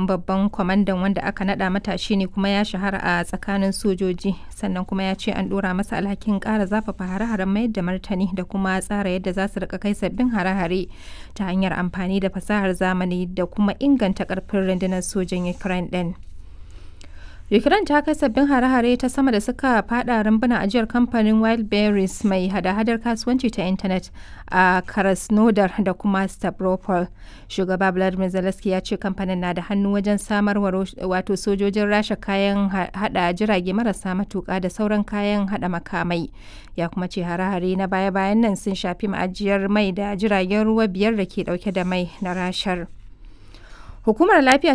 sabon babban kwamandan wanda aka nada matashi ne kuma ya shahara a tsakanin sojoji sannan kuma ya ce an dora masa alhakin kara zafafa hare-haren mayar da martani da kuma tsara yadda za su rika kai sabbin hare-hare ta hanyar amfani da fasahar zamani da kuma inganta karfin rundunar sojin ukraine din. Ukraine ta kai sabbin hare-hare ta sama da suka fada rumbunan ajiyar kamfanin Wildberries mai hada-hadar kasuwanci ta intanet a Krasnodar da kuma Stavropol. Shugaba Vladimir Zelensky ya ce kamfanin na da hannu wajen samarwa wato sojojin rasha kayan hada jirage marasa matuka da sauran kayan hada makamai. Ya kuma ce hare-hare na baya-bayan nan sun shafi ma'ajiyar mai da jiragen ruwa biyar da ke dauke da mai na rashar. Hukumar Lafiya